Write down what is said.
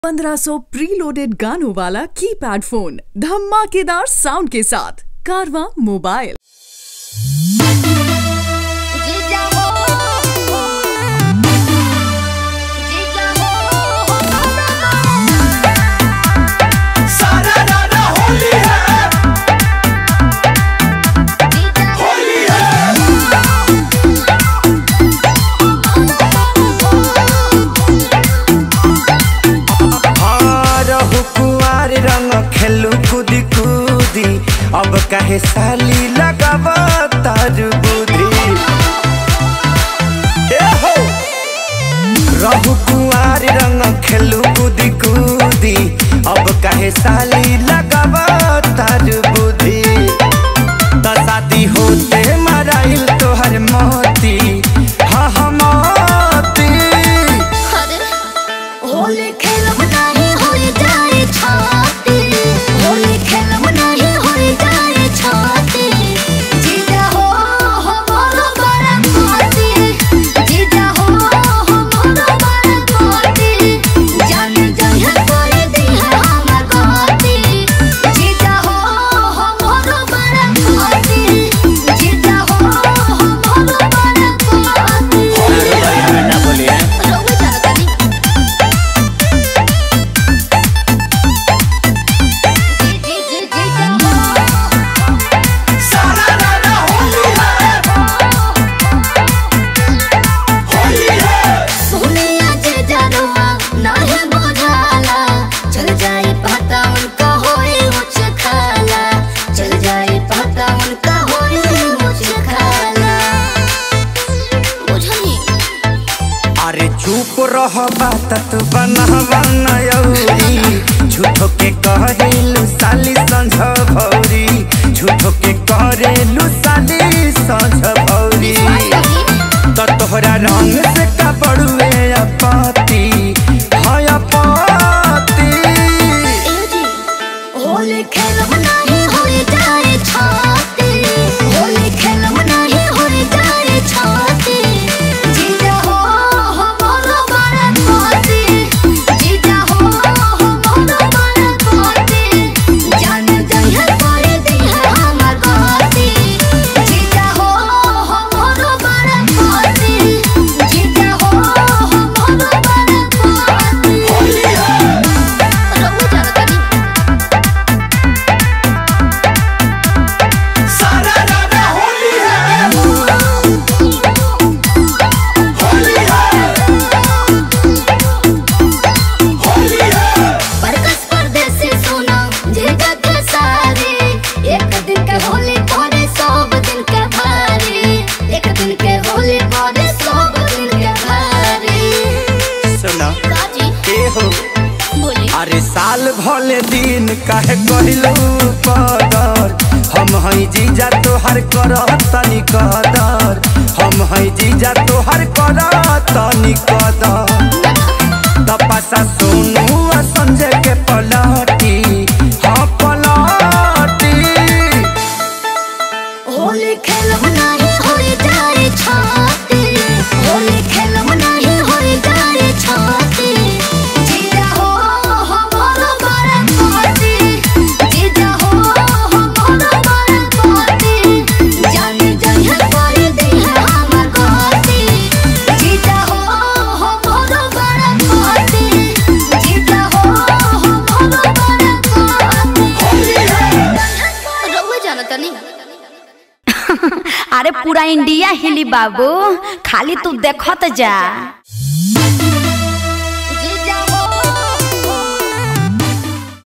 1500 preloaded गानों वाला keypad phone धमाकेदार साउंड के साथ कारवा मोबाइल जीजा हो जीजा हो सारा रारा होली है जीजा होली है रहु कुआर रंग खेलू कूदी कूदी अब काहे साली लगाव तार बुद्धि ए हो रहु कुआर रंग खेलू कूदी कूदी अब काहे साली लगाव तार बुद्धि त शादी होते मराइल तोहर मोती हाँ हाँ मोती अरे होली खेलब नहीं होई जाए छाती होली खेलब नहीं होई जाए छाती जीजा हो हमारो बड़ा पाती जीजा हो हमारो बड़ा पाती जान जहे कोई दी है हमर गाती जीजा हो हमारो बड़ा पाती जीजा हो हमारो बड़ा पाती रोवे जाता नहीं जी जी जी जी सारा रारा होली है होली है सोनिया जे जनवा नाहे बुझाला चल जाई पता उनका होई मुझ खाला चल जाई पता उनका होई मुझ खाला बुझनी अरे चुप रह बात तू बनवा नयौरी झूठो के कहेलू साली संझ भौरी झूठो के करेलू साली संझ भौरी तो तोहरा रंग से का बड़ुए अपाती हाय अपाती होली खेलब नहीं होई जाए छाती होली खेलब नहीं होई जाए छाती जीजा हो हमारो बड़ा पाती जीजा हो हमारो बड़ा पाती जान जहे कोई दी है हमर गाती जीजा हो हमारो बड़ा पाती जीजा हो हमारो बड़ा पाती होली है रोवे जाता नहीं सारा रारा होली है होली है होली है परकस परदेसी सोना जेगा के सारे एक दिन के होली पौधे सब दिन के भारी एक दिन के होली पौधे सब दिन के भारी सुना काजी ए हो बोली अरे साल भले दिन काहे कहलू पदर हम हई जीजा तोहर कर तनी कदर हम हई जीजा तोहर कर तनी कदर तपसा सोनू आ संजय के पलटी हाँ पलटी होली खेलब नहीं होई जाए छाती होली खेलब नहीं होई जाए छाती जीजा हो हमारो बड़ा पाती जीजा हो हमारो बड़ा पाती जान जहे कोई दी है हमर गाती जीजा हो हमारो बड़ा पाती जीजा हो हमारो बड़ा पाती होली है रोवे जाना तनी अरे पूरा इंडिया हिली बाबू खाली तू देखत जा